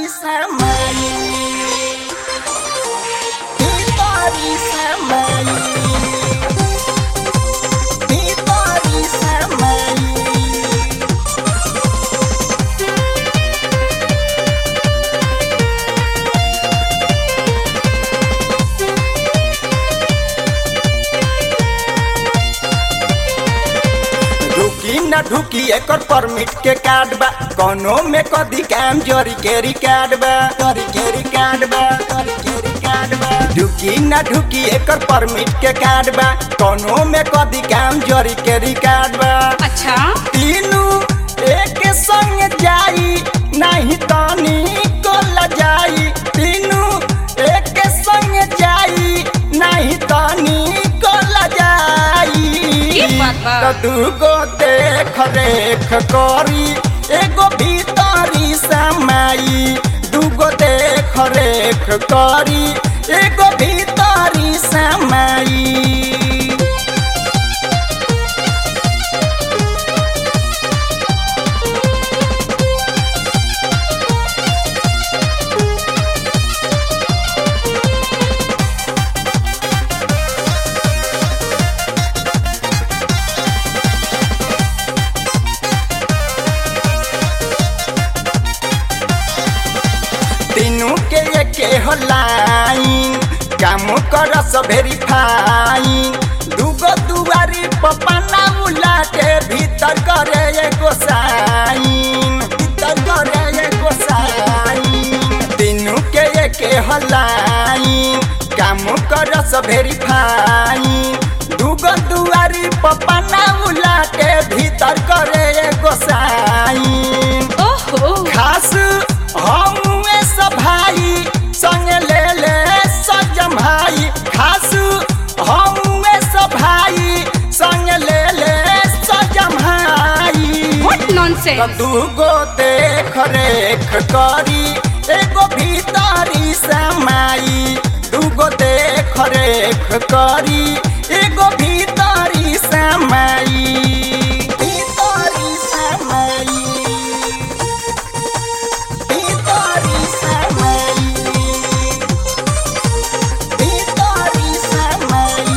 समाई भीतरी समाई भीतरी समाई ढुकी न ढुकी एकर परमिट के कार्ड बा कोनो में कदी काम जरी के रिकार्ड बा जरी के रिकार्ड बा जरी के रिकार्ड बा ढुकी न ढुकी एकर परमिट के कार्ड बा कोनो में कदी काम जरी के रिकार्ड बा अच्छा तीनू एक संग जाई नहीं तानी को लजाई तीनू एक संग जाई नहीं तानी को लजाई ई बात बा। तो दूगो देख रेख करी एगो भीतरी समाई दूगो देख रेख करी एगो भीतरी समाई तीनू के एके हो लाइन काम करस वेरीफाइन दूगो दुआरी पपना उलाटे भीतर करे एगो साइन भीतर करे एगो साइन तीनू के एके हो लाइन काम करस वेरीफाइन दूगो दुआरी पपना उलाटे भीतर करे एगो साइन ओहो खास हमुए सब भाई संग ले ले सजम भाई खास हमुए सब भाई संग ले ले सजम भाई व्हाट नॉनसेंस दूगो देख रेख करी एगो भीतरी समाई दूगो देख रेख करी एगो भीतरी समाई भीतरी समाई भीतरी समाई भीतरी समाई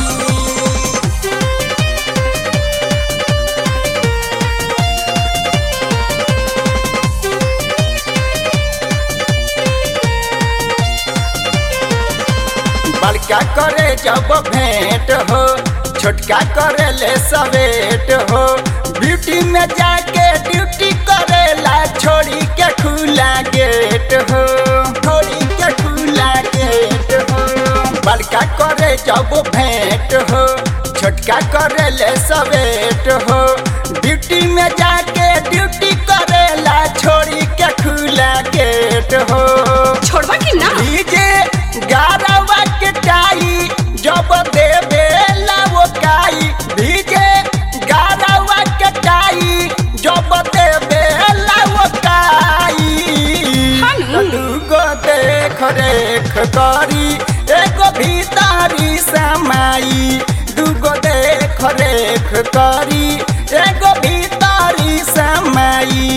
बड़का करे जब भेंट हो छोटका करे ले सवेट हो ब्यूटी में जाके ड्यूटी करेला छोड़ी के खुला गेट हो छोड़ी के खुला गेट हो बड़का करे जब भेंट हो छोटका करे ले सवेट हो ड्यूटी में जाके ड्यूटी करेला छोड़ी के खुला गेट हो छोड़वा कि ना डीजे गारवा के टाई जब देवे वो काई डीजे गारवा के टाई जब देवे वो काई हानु। दूगो देख रेख करी एगो भीतरी समाई दूगो देख रेख करी एगो भीतरी समाई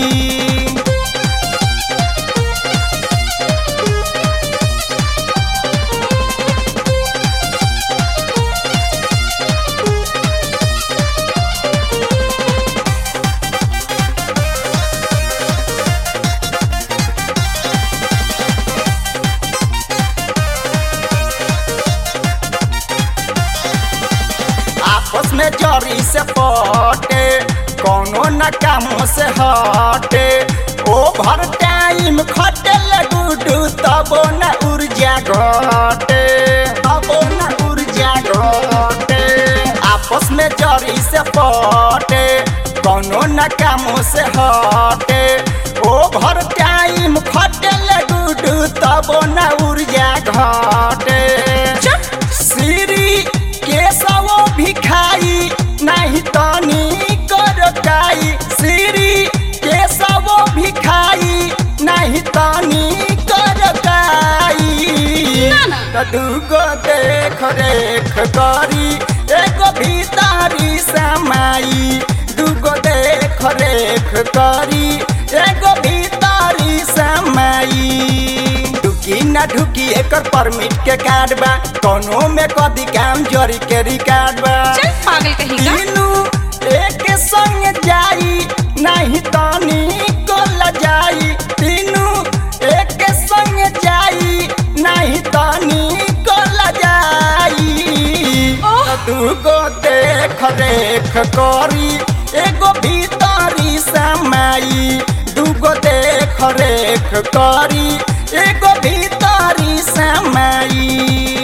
आपस में जरी से पटे कोनो न कामों से हटे ओभर टाइम खटे गुडू तबो न ऊर्जा घटे तबो न ऊर्जा घटे आपस में जरी से पटे कोनो न कामों से हटे ओभर टाइम खटे गुडू तबो न ऊर्जा घटे श्री केशवो भिखाई नहीं तनी करकाई श्री केशवो भिखाई नहीं तनी करकाई ना, ना। त दूगो देख रेख करी एगो भीतरी समाई दूगो देख रेख करी एगो भीतरी समाई ढुकी ना ढुकी एकर परमिट के कार्ड बा कोनो में कदी काम जरी के रिकॉर्ड बा चल पागल कहीं का तीनू एक संग जाई नहीं तनी को लजाई तीनू एक संग जाई नहीं तनी को लजाई ओह। दूगो देख रेख करी एगो भीतरी समाई दूगो देख रेख करी एगो भीतरी समाई